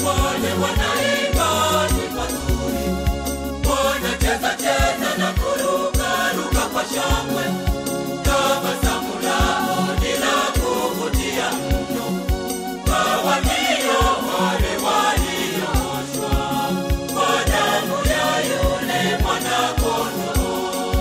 wale wanaimba nyimbo nzuri, wanacheza cheza na kurukaruka kwa shangwe. Tabasamu lao ni la kuvutia mno kwa walio wale waliooshwa kwa damu ya yule mwana-kondoo.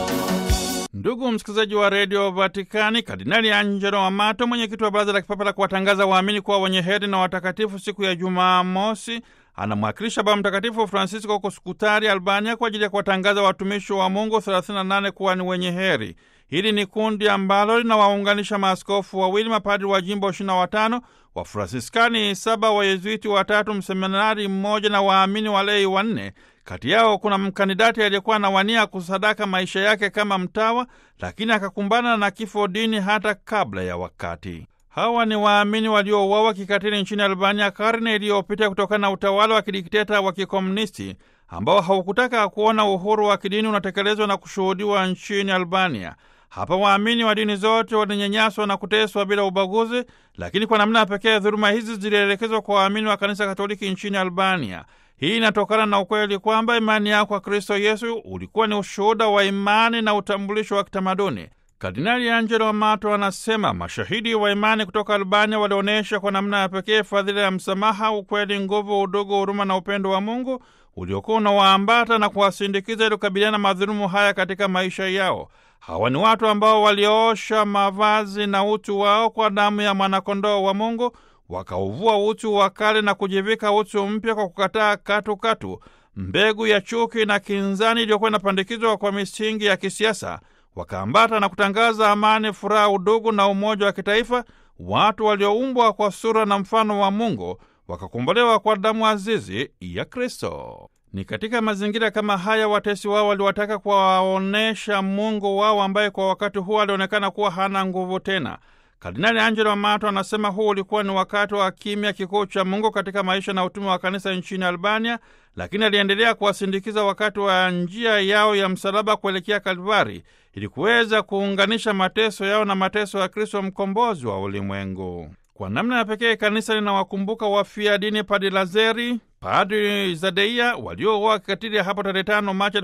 Ndugu msikilizaji wa redio Vatikani, Kardinali Angelo Amato, mwenyekiti wa baraza la kipapa la kuwatangaza waamini kuwa wenye heri na watakatifu siku ya Jumamosi, anamwakilisha Baba Mtakatifu Francisco huko Skutari, Albania, kwa ajili ya kuwatangaza watumishi wa Mungu 38 kuwa ni wenye heri. Hili ni kundi ambalo linawaunganisha maaskofu wawili, mapadri wa jimbo 25, Wafransiskani saba, Wayezuiti watatu, mseminari mmoja na waamini walei wanne. Kati yao kuna mkandidati aliyekuwa anawania kusadaka maisha yake kama mtawa, lakini akakumbana na kifo dini hata kabla ya wakati. Hawa ni waamini waliouawa kikatili nchini Albania karne iliyopita kutokana na utawala wa kidikteta wa kikomunisti ambao haukutaka kuona uhuru wa kidini unatekelezwa na kushuhudiwa nchini Albania. Hapa waamini wa dini zote walinyanyaswa na kuteswa bila ubaguzi, lakini kwa namna ya pekee dhuluma hizi zilielekezwa kwa waamini wa kanisa Katoliki nchini Albania. Hii inatokana na ukweli kwamba imani yao kwa Kristo Yesu ulikuwa ni ushuhuda wa imani na utambulisho wa kitamaduni. Kardinali Angelo Amato anasema mashahidi wa imani kutoka Albania walionyesha kwa namna ya pekee fadhila ya msamaha, ukweli, nguvu, udugu, huruma na upendo wa Mungu uliokuwa unawaambata na kuwasindikiza ili kukabiliana na madhulumu haya katika maisha yao. Hawa ni watu ambao waliosha mavazi na utu wao kwa damu ya mwanakondoo wa Mungu, wakauvua utu wa kale na kujivika utu mpya kwa kukataa katukatu mbegu ya chuki na kinzani iliyokuwa inapandikizwa kwa misingi ya kisiasa, wakaambata na kutangaza amani, furaha, udugu na umoja wa kitaifa. Watu walioumbwa kwa sura na mfano wa Mungu wakakombolewa kwa damu azizi ya Kristo. Ni katika mazingira kama haya watesi wao waliwataka kuwaonyesha Mungu wao ambaye kwa wakati huo alionekana kuwa hana nguvu tena. Kardinali Angelo Amato anasema huu ulikuwa ni wakati wa kimya kikuu cha Mungu katika maisha na utume wa kanisa nchini Albania, lakini aliendelea kuwasindikiza wakati wa njia yao ya msalaba kuelekea Kalvari ili kuweza kuunganisha mateso yao na mateso ya Kristo mkombozi wa ulimwengu. Kwa namna ya pekee kanisa linawakumbuka wafia dini Padri Lazeri, Padri Zadeia waliouawa kikatili hapo tarehe 5 Machi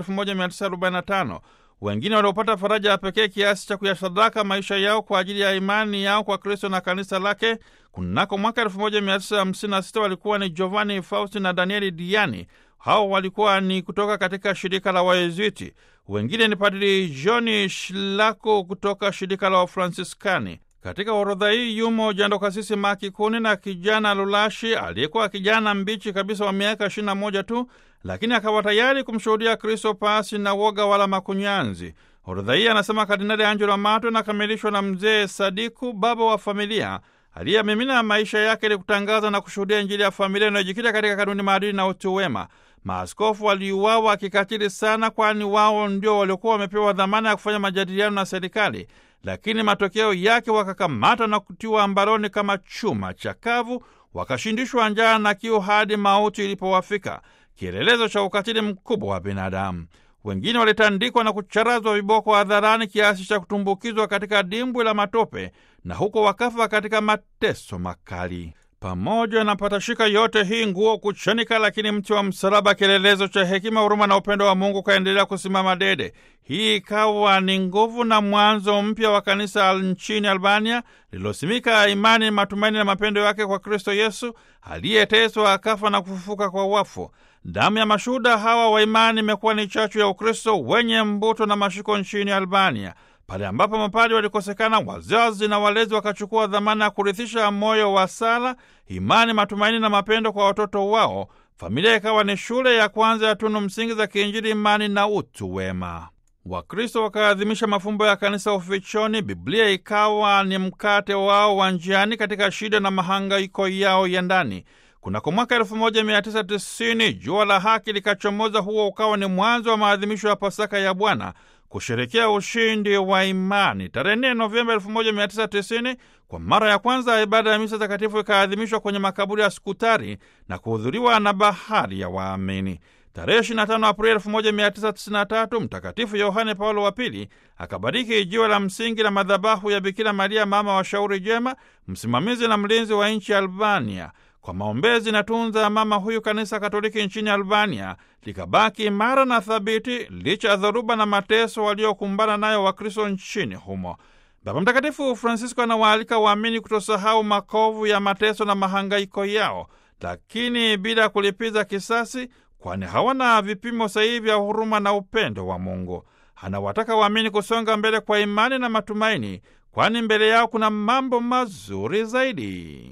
1945. Wengine waliopata faraja ya pekee kiasi cha kuyasadaka maisha yao kwa ajili ya imani yao kwa Kristo na kanisa lake kunako mwaka 1956 walikuwa ni Giovanni Fausti na Danieli Diani. Hao walikuwa ni kutoka katika shirika la Wayezuiti. Wengine ni Padri Johni Shlako kutoka shirika la Wafransiskani. Katika orodha hii yumo jando kasisi Maki Kuni na kijana Lulashi aliyekuwa kijana mbichi kabisa wa miaka 21 tu, lakini akawa tayari kumshuhudia Kristo pasi na woga wala makunyanzi. Orodha hii, anasema Kardinali Angelo Amato, inakamilishwa na mzee Sadiku, baba wa familia aliyemimina maisha yake ili kutangaza na kushuhudia Injili ya familia inayojikita katika kanuni, maadili na utu wema. Maaskofu waliuawa kikatili sana, kwani wao ndio waliokuwa wamepewa dhamana ya kufanya majadiliano na serikali lakini matokeo yake wakakamatwa na kutiwa mbaroni kama chuma chakavu, wakashindishwa njaa na kiu hadi mauti ilipowafika, kielelezo cha ukatili mkubwa wa binadamu. Wengine walitandikwa na kucharazwa viboko hadharani kiasi cha kutumbukizwa katika dimbwi la matope, na huko wakafa katika mateso makali. Pamoja na patashika yote hii nguo kuchanika, lakini mti wa msalaba, kielelezo cha hekima, huruma na upendo wa Mungu, kaendelea kusimama dede. Hii ikawa ni nguvu na mwanzo mpya wa kanisa nchini Albania lililosimika imani, matumaini na mapendo yake kwa Kristo Yesu aliyeteswa akafa na kufufuka kwa wafu. Damu ya mashuhuda hawa wa imani imekuwa ni chachu ya Ukristo wenye mbuto na mashiko nchini Albania. Pale ambapo mapadi walikosekana, wazazi na walezi wakachukua dhamana ya kurithisha moyo wa sala, imani, matumaini na mapendo kwa watoto wao. Familia ikawa ni shule ya kwanza ya tunu msingi za kiinjili, imani na utu wema. Wakristo wakaadhimisha mafumbo ya kanisa ufichoni. Biblia ikawa ni mkate wao wa njiani katika shida na mahangaiko yao ya ndani. Kunako mwaka 1990 jua la haki likachomoza. Huo ukawa ni mwanzo wa maadhimisho ya Pasaka ya Bwana, kusherekea ushindi wa imani. Tarehe 4 Novemba 1990 kwa mara ya kwanza ibada ya misa takatifu ikaadhimishwa kwenye makaburi ya Skutari na kuhudhuriwa na bahari ya waamini. Tarehe 25 Aprili 1993 Mtakatifu Yohane Paulo wa Pili akabariki jiwe la msingi la madhabahu ya Bikira Maria, mama wa shauri jema, msimamizi na mlinzi wa nchi ya Albania. Kwa maombezi na tunza ya mama huyu, kanisa Katoliki nchini Albania likabaki imara na thabiti licha ya dhoruba na mateso waliokumbana nayo Wakristo nchini humo. Baba Mtakatifu Francisco anawaalika waamini kutosahau makovu ya mateso na mahangaiko yao, lakini bila kulipiza kisasi, kwani hawana vipimo sahihi vya huruma na upendo wa Mungu. Anawataka waamini kusonga mbele kwa imani na matumaini, kwani mbele yao kuna mambo mazuri zaidi.